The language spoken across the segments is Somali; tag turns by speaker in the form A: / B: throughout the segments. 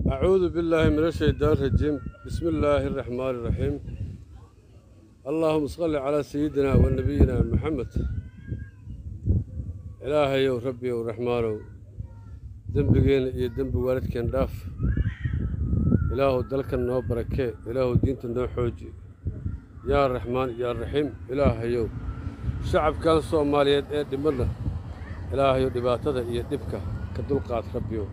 A: أعوذ بالله من الشيطان الرجيم بسم الله الرحمن الرحيم اللهم صل على سيدنا ونبينا محمد إلهي وربي ورحمانه دنبجين iyo dembi waalidkeen dhaaf ilaahu dalkan noo barakee ilaahu diinta noo xooji yaa raxmaan yaa raxiim ilaahayow shacabkan soomaaliyeed ee dhimadna ilaahayow dhibaatada iyo dhibka ka dulqaad rabbiyow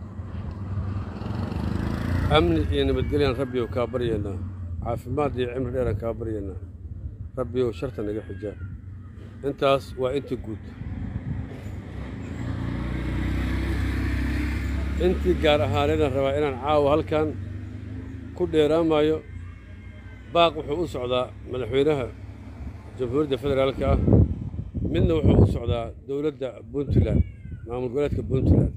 A: amni iyo nabadgelyan rabbiyow kaa baryaynaa caafimaad iyo cimri dheeran kaa baryaynaa rabbiyow sharta naga xijaab intaas waa inta guud intii gaar ahaaneedaan rabaa inaan caawa halkan ku dheeraamayo baaq wuxuu u socdaa madaxweynaha jamhuuriyadda federaalka ah midna wuxuu u socdaa dowladda puntland maamul goboleedka puntland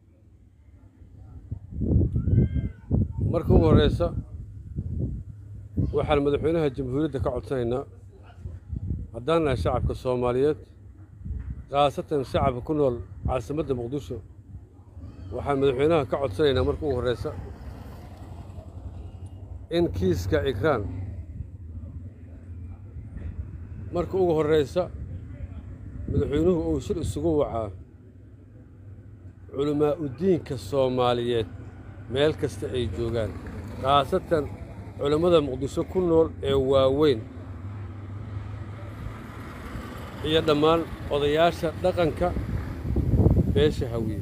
A: marka ugu horreysa waxaan madaxweynaha jamhuuriyadda ka codsanaynaa haddaan nahay shacabka soomaaliyeed khaasatan shacabka ku nool caasimadda muqdisho waxaan madaxweynaha ka codsanaynaa marka ugu horreysa in kiiska ikraan marka ugu horreysa madaxweynuhu uu shir isugu wacaa culimaa udiinka soomaaliyeed meel kasta ay joogaan khaasatan culimmada muqdisho ku nool ee waaweyn iyo dhammaan odayaasha dhaqanka beesha hawiye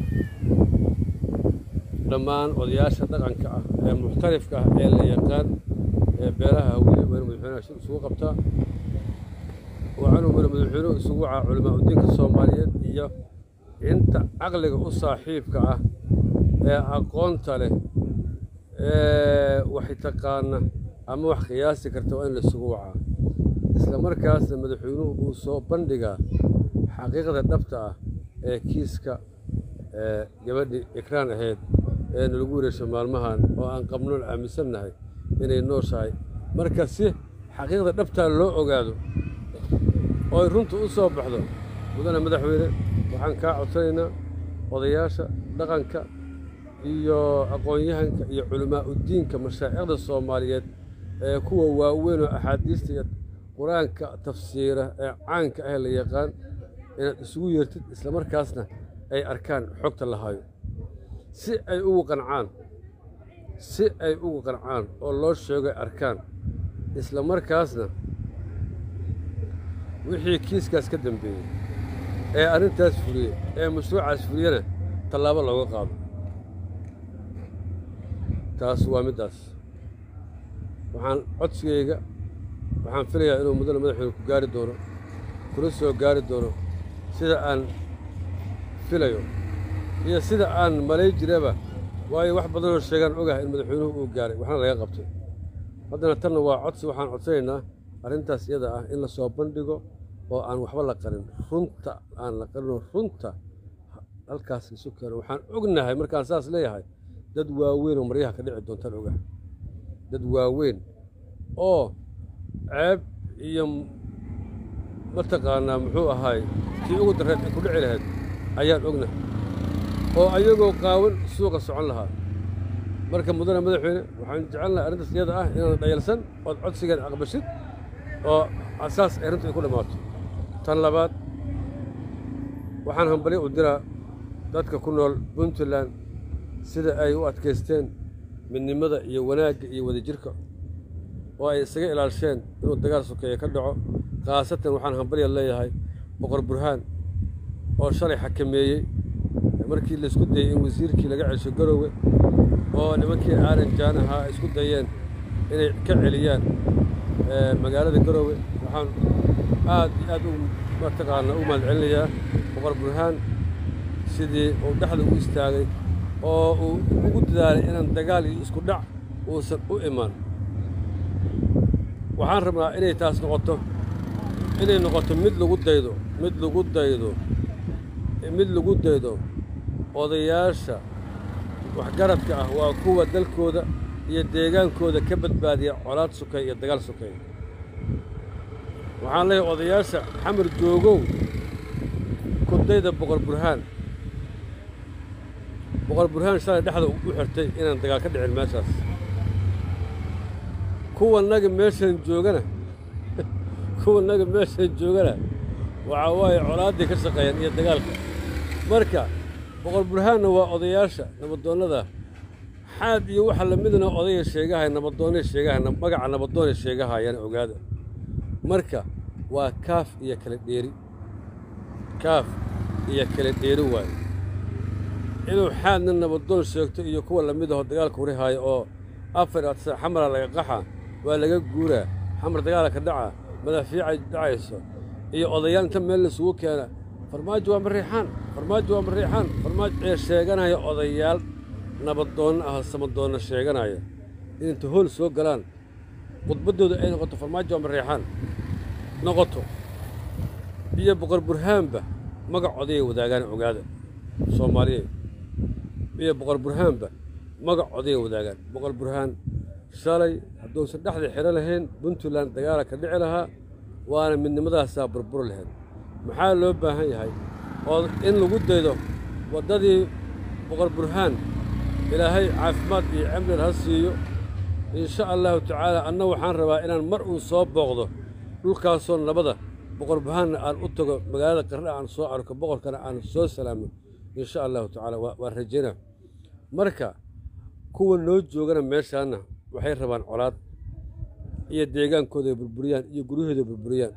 A: dhammaan odayaasha dhaqanka ah ee muxtarifka ah ee la yaqaan ee beelaha hawiye waa inu madaxweynaha shir isugu qabtaa waxaanu mara madaxweynuhu isugu wacaa culimaa udiinka soomaaliyeed iyo inta caqliga u saaxiibka ah ee aqoonta leh ee wax taqaana ama wax qiyaasi karta waa in laisugu wacaa isla markaasna madaxweynuhu uu soo bandhigaa xaqiiqda dhabta ah ee kiiska gabadhii ikraan ahayd ee nalagu wareesho maalmahan oo aan qabnoon aaminsannahay inay nooshahay marka si xaqiiqda dhabtaa loo ogaado oo ay runta u soo baxdo mudane madaxweyne waxaan kaa codsanaynaa odayaasha dhaqanka iyo aqoon-yahanka iyo culimaa udiinka mashaa'ikhda soomaaliyeed ee kuwa waaweyn oo axaadiista iyo qur-aanka tafsiira ee caanka ah la yaqaan inaad isugu yeertid isla markaasna ay arkaan xogta la hayo si ay ugu qancaan si ay ugu qancaan oo loo sheego ay arkaan isla markaasna wixii kiiskaas ka dambeeyey ee arrintaas fuliyey ee mashruucaas fuliyena tallaabo looga qaado taas waa middaas waxaan codsigayga waxaan filayaa inuu mudane madaxweyne ku gaari doono kula soo gaari doono sida aan filayo iyo sida aan malay jiraba waayo wax badanoo sheegaan ogahay in madaxweynuhu uu gaaray waxna laga qabtay haddana tanna waa codsi waxaan codsanaynaa arrintaas iyada ah in la soo bandhigo oo aan waxba la qarin runta aan la qarinoo runta halkaas isu keeno waxaan ognahay markaan saas leeyahay dad waaweyn oo maryaha ka dhici doontaan ogahay dad waaweyn oo ceeb iyo mataqaanaa muxuu ahaay tii ugu darreed ay ku dhici lahayd ayaan ognahay oo ayagoo qaawan suuqa socon lahaa marka mudane madaxweyne waxaan jecelnahay arrintaas iyada ah inaan dhayalsan ood codsigeed aqbashid oo asaas ay runta ay ku dhammaato tan labaad waxaan hambalyo u diraa dadka ku nool puntland sida ay u adkaysteen midnimada iyo wanaagga iyo wadajirka oo ay isaga ilaalsheen inuu dagaal sokeeye ka dhaco khaasatan waxaan hambalya leeyahay boqor burhaan oo shalay xakameeyey markii laisku dayey in wasiirkii laga celsho garoowe oo nimankii aaran jaan ahaa ay isku dayeen inay ka celiyaan magaalada garoowe waxaan aad iyo aad u mataqaana u mahadcelinayaa boqor burhaan sidii uu dhexda u istaagay oo uu ugu dadaalay inaan dagaal iyo isku dhac uusan u imaan waxaan rabnaa inay taas noqoto inay noqoto mid lagu daydo mid lagu daydo mid lagu daydo odayaasha waxgaradka ah waa kuwa dalkooda iyo deegaankooda ka badbaadiya colaad sukay iyo dagaal sukay waxaan leeyahay odayaasha xamar joogow kudayda boqor burhaan boqor burhaan shalay dhexda u xirtay inaan dagaal ka dhicin meeshaas kuwanaga meeshan joogana kuwanaga meeshan joogana waxaa waaye colaaddii ka shaqeeyaan iyo dagaalka marka boqor burhaanna waa odayaasha nabadoonnada xaad iyo waxa lamidna odaya sheegahay nabadoonnay sheegahay magaca nabadoonay sheegahayaan ogaada marka waa kaaf iyo kala dheeri kaaf iyo kala dheeri waayo inuu xaadna nabadoon sheegto iyo kuwa lamid aho dagaalka warihaayo oo afar adsa xamara laga qaxa waa laga guuraa xamar dagaala ka dhaca madaafiicay dhacayso iyo odayaal inta meel laisugu keena farmaajo waa mariixaan farmaajo waa mariixaan farmaajo ee sheeganaya odayaal nabadoonno ah samadoonna sheeganaya in inta hool soo galaan khudbaddooda ay noqoto farmaajo waa mariixaan noqoto iyo boqor burhaanba magac odayay wadaagaan ogaada soomaaliyeed iyo boqor burhaanba magac odayay wadaagaan boqor burhaan shalay hadduusan dhexda xidho lahayn puntland dagaala ka dhici lahaa waana midnimadaasaa burbur lahayd maxaa loo baahan yahay oo in lagu daydo waddadii boqor burhaan ilaahay caafimaad iyo cimril ha siiyo insha allahu tacaala anna waxaan rabaa inaan mar uun soo booqdo dhulkaasoo nabada boqor burhaanna aan u tago magaalada qarre aan soo arko boqorkana aan soo salaamo insha allahu tacaala waan rajaynaa marka kuwa noo joogana meeshaanna waxay rabaan colaad iyo deegaankooda ay burburiyaan iyo guryahooda ay burburiyaan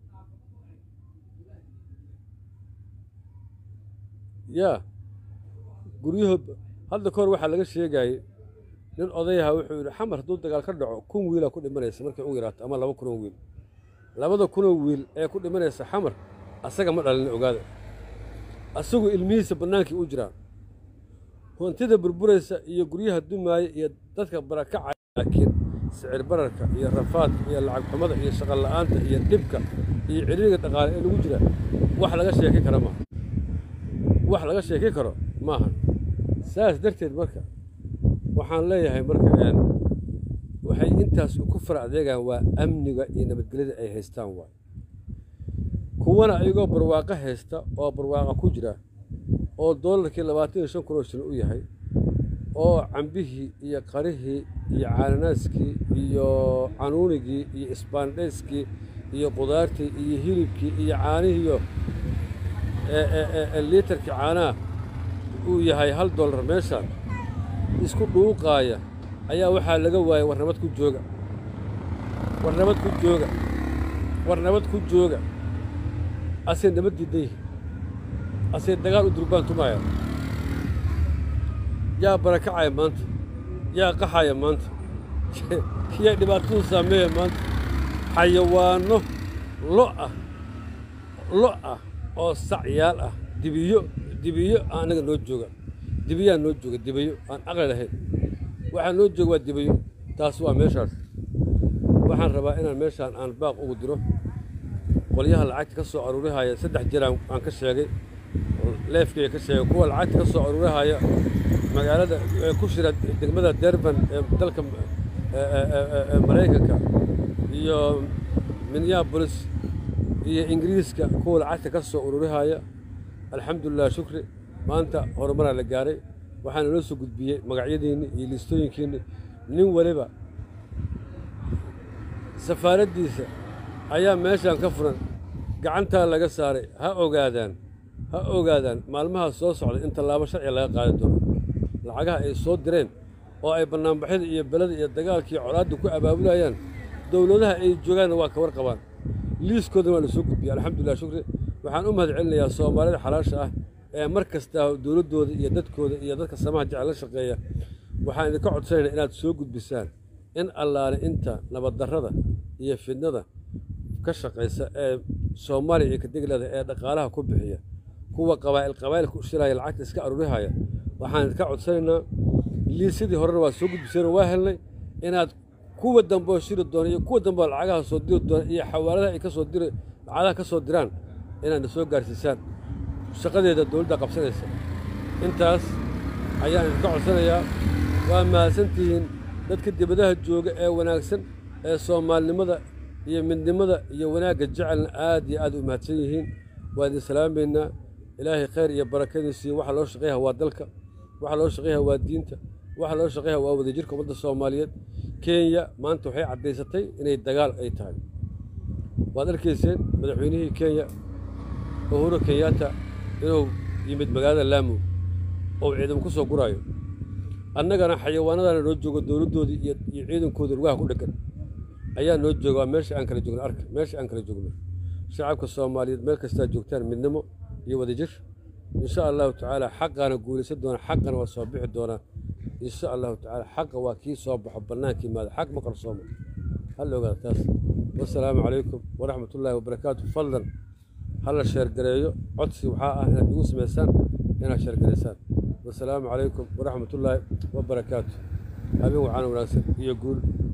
A: yaa guryahood hadda kahor waxaa laga sheegayey nin odayaha wuxuu yidhi xamar hadduu dagaal ka dhaco kun wiilaa ku dhimanaysa markay u yaraato ama laba kunoo wiil labada kunoo wiil ee ku dhimanaysa xamar asaga ma dhalin ogaada asagu ilmihiisa bannaankii u jiraan hoontida burburaysa iyo guryaha dumaaya iyo dadka barakacaya laakiin sicir bararka iyo rafaadka iyo lacag xumada iyo shaqan la'aanta iyo dhibka iyo ciriiriga dhaqaale ee lagu jira wax laga sheeki kara maaha wax laga sheeki karo maaha saas darteed marka waxaan leeyahay marka waxay intaas ku fara adeegaan waa amniga iyo nabadgelyada ay haystaan waay kuwana ayagoo barwaaqo haysta oo barwaaqa ku jira oo doolarkii labaatan iyo shan kun oo shilin u yahay oo cambihii iyo qarihii iyo caananaaskii iyo canuunigii iyo isbaandhayskii iyo qudaartii iyo hilibkii iyo caanihiiyo liitarkii caanaha uu yahay hal dollar meeshaan isku dhuuqaaya ayaa waxaa laga waayay war nabad ku jooga war nabad ku jooga war nabad ku jooga asay nabad diidan yihi asay dagaal u durbaan tumaaya yaa barakacaya maanta yaa qaxaya maanta yaa dhibaatadu saameeya maanta xayawaanno lo ah lo ah oo sacyaal ah dibiyo dibiyo annaga noo jooga dibiyaa noo jooga dibiyo aan aqli lahayn waxaa noo jooga waa dibiyo taas waa meeshaas waxaan rabaa inaan meeshaan aan baaq ugu diro qolyaha lacagta ka soo aruurihaya saddex jiraan aan ka sheegay leefkaya ka sheegay kuwa lacagta ka soo aruurihaya magaalada ee ku shira degmada derban ee dalka maraykanka iyo minneabolis iyo ingiriiska kuwa lacagta ka soo ururihaya alxamdulilah shukri maanta horumaraa la gaaray waxaana noo soo gudbiyey magacyadiinni iyo liistooyinkiinni nin waliba safaaraddiisa ayaa meeshaan ka furan gacantaa laga saaray ha ogaadaan ha ogaadaan maalmaha soo socda in tallaabo sharciga laga qaadi doono lacagaha ay soo direen oo ay bannaanbaxyada iyo belada iyo dagaalkii colaadda ku abaabulayaan dowladaha ay joogaanna waa ka warqabaan liiskoodana waa la soo gudbiyey alxamdulilah shukri waxaan u mahad celinayaa soomaalida xalaasha ah ee mar kasta dowladdooda iyo dadkooda iyo dadka samaha jecel la shaqeeya waxaan idinka codsanaynaa inaad soo gudbisaan in allaale inta nabaddarrada iyo fidnada ka shaqaysa ee soomaaliya iyo kadegleeda ee dhaqaalaha ku bixiya kuwa qabaa'il qabaa'ilka u shiraya lacagta iska aruurihaya waxaan idinka codsanaynaa liisidii horena waa soo gudbiseen waa helnay inaad kuwa dambeoo shiri doona iyo kuwa dambeoo lacagaha soo diri doona iyo xawaaladaha ay ka soo diri lacagaha ka soo diraan inaadna soo gaarsiisaan shaqadeeda dowladda qabsanaysa intaas ayaan idinka codsanayaa waa mahadsantihiin dadka dibadaha jooga ee wanaagsan ee soomaalinimada iyo midnimada iyo wanaagga jecelna aad iyo aad u mahadsan yihiin waa idin salaamaynaa ilaahay khayr iyo barakadiisiiyo waxa loo shaqeeyaha waa dalka waxa loo shaqeeyaha waa diinta waxa loo shaqeeyaha waa wadajirka ummadda soomaaliyeed kenya maanta waxay caddaysatay inay dagaal ay tahay waad arkayseen madaxweynihii kenya uhuru kenyatta inuu yimid magaalada laamu oo ciidamo ku soo guraayo annagana xayawaanadana noo joogo dowladdoodii iyo iyo ciidankoodii lugaha ku dheggan ayaa noo jooga waa meesha aan kala joogno arka meesha aan kala joogno shacabka soomaaliyeed meel kastaa joogtaan midnimo iyo wadajir insha allahu tacaala xaqaana guulaysan doona xaqana waa soo bixi doonaa insha allahu tacaala xaqa waa kii soo baxo bannaanka yimaado xaq ma qarsooma hal ogaada taas wasalaamu calaykum waraxmat ullaahi wabarakaatu fadlan hala sheergareeyo codsi waxaa ah inaad igu samaysaan inaad sheergaraysaan wasalaamu calaykum waraxmat ullaahi wabarakaatu habeen waxaana wanaagsan iyo guul